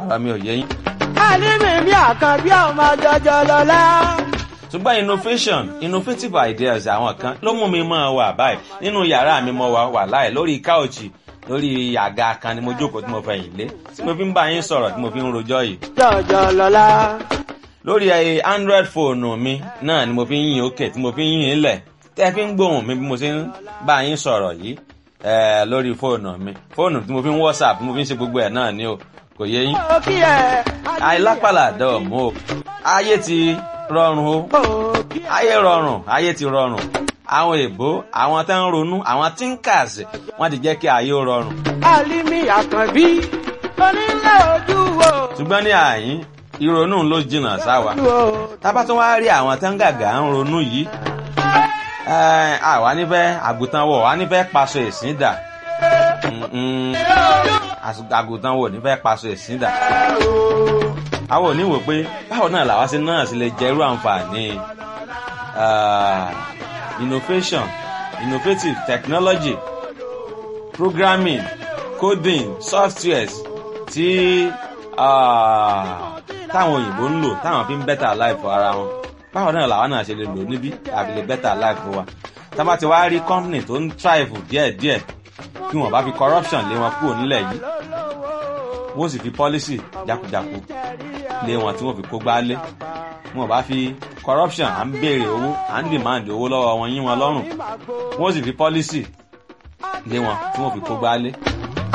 ọ̀rọ̀ mi ò yé yín. Àlímì mi àkànbí ọmọ jọjọ lọ́lá. ṣùgbọ́n innovation innovative ideas àwọn kan ló mú mi máa wà báyìí nínú yàrá mi mo wà wà láì lórí káòchì lórí àga kan ni mo jókòó tí mo fẹ̀yìn lé tí mo fi ń bá yín sọ̀rọ̀ tí mo fi ń rojọ́ yìí Jọjọ lọ́lá. lórí ẹ android fóònù mi náà ni mo fi ń yìn òkè tí mo fi ń yìn ilẹ̀ tẹ́ fi ń gbóhùn mi bí mo ṣe ń bá yín sọ̀rọ̀ yìí ẹ lórí fóònù mi fóònù tí mo fi ń whatsapp tí mo fi ń ṣe gbogbo ẹ̀ náà ni o kò yé yín Ó kí ẹ. àìlápàlà dọ̀ọ̀mù o ayé ti rọrùn o Ó kí ẹ. ayé rọrùn ayé ti rọrùn àwọn èèbó àwọn tó ń ronú àwọn thinkers wọ́n ti jẹ́ kí ayé ó rọrùn Àlímì àkànbí. Onílé ojú wo. ṣùgbọ́n ní àyín ìrònú ló jìnnà sáwa Ojú wo. tábà tó wá rí àwọn tó ń gàgà ń ronú yìí ẹ, àwa nífẹ̀ẹ́ àgùntàn wọ̀ wá nífẹ̀ẹ́ paṣọ ìsìn dà Mm-mm. Às- àgùntàn wọ̀ nífẹ̀ẹ́ paṣọ ìsìn dà àwọn òní wò pé báwo náà làwa sí náà sì lè jẹ irú àǹfààní ah, innovation innovative technology programming coding softwares tí ah, táwọn òyìnbó ń lò táwọn fi ń better life ara wọn báwo náà làwa náà ṣe lè lò níbí àbí lè better life wa tá a bá ti wá rí company tó ń thrive díẹ̀díẹ̀ kí wọ́n bá fi corruption lé wọn kúrò nílẹ̀ yìí wọ́n sì fi policy jákujáku lé wọn tí wọ́n fi kó gbálé wọn bá fi corruption à ń béèrè owó à ń demand owó lọ́wọ́ wọn yín wọn lọ́rùn wọ́n sì fi policy lé wọn tí wọ́n fi kó gbálé